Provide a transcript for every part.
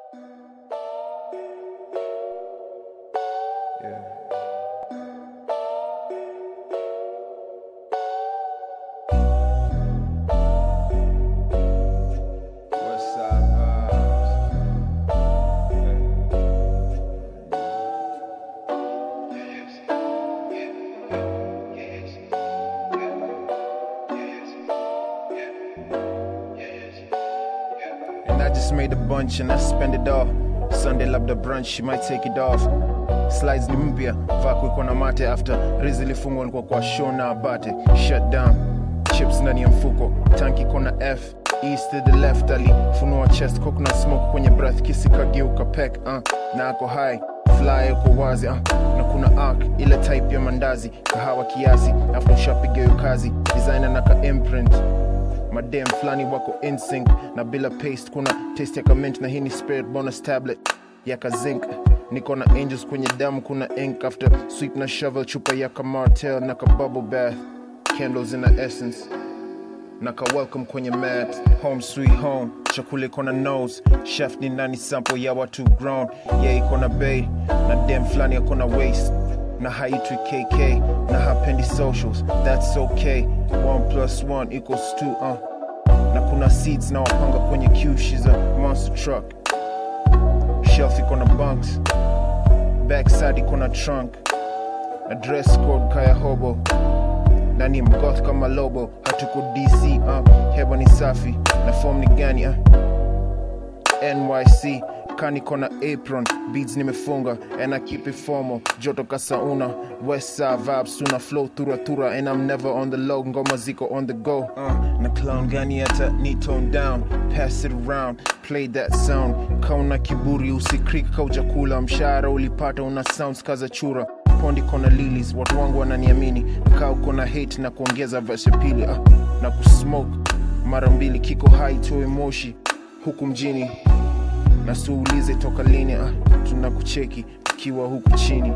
Yeah. West Side Vibes. And I just made a bunch and I spend it all. Sunday labda brunch, she might take it off. Slides ni mpya, vaku iko na mate after rizi lifungwa nilikuwa kwa show na abate. Shut down, chips ndani ya mfuko, tanki kona F. East to the left alifunua chest coconut smoke kwenye breath kisi kageuka pek uh, na ako high fly uko wazi uh, na kuna arc ile type ya mandazi kahawa kiasi afu ushapiga hiyo kazi designer na ka imprint madem flani wako insync na bila paste kuna taste ya kament na hii ni spirit bonus tablet ya kazink niko na angels kwenye damu kuna ink after sweep na shovel chupa ya kamartel na ka bubble bath candles in the essence na ka welcome kwenye mat home sweet home chakula iko na nose chef ni nani sample ya watu grown yeah iko na bay na dem flani ako na waist na haitwi kk na hapendi socials that's okay one plus one equals two uh. na kuna seats na wapanga kwenye queue she's a monster truck shelf iko na bunks backside iko na trunk na dress code kaya hobo na ni mgoth kama lobo hatuko dc uh, hewa ni safi na form ni gani uh. nyc kaniko na apron beads nimefunga and i keep it formal joto kasauna west side vibes tuna flow thura thura and i'm never on the low ngoma ziko on the go uh, na clown gani hata ni tone down pass it around play that sound kauna kiburi usikrik kaujakula mshahara ulipata una sounds kaza chura pondi kona lilies watu wangu wananiamini kaa uko na hate na kuongeza verse ya pili uh, na kusmoke mara mbili kiko hai toe moshi huku mjini na siulize toka lini uh, tunakucheki tukiwa huku chini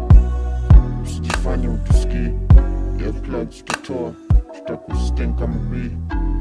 usijifanye utusikii earplugs tutoa tutakustin kama bili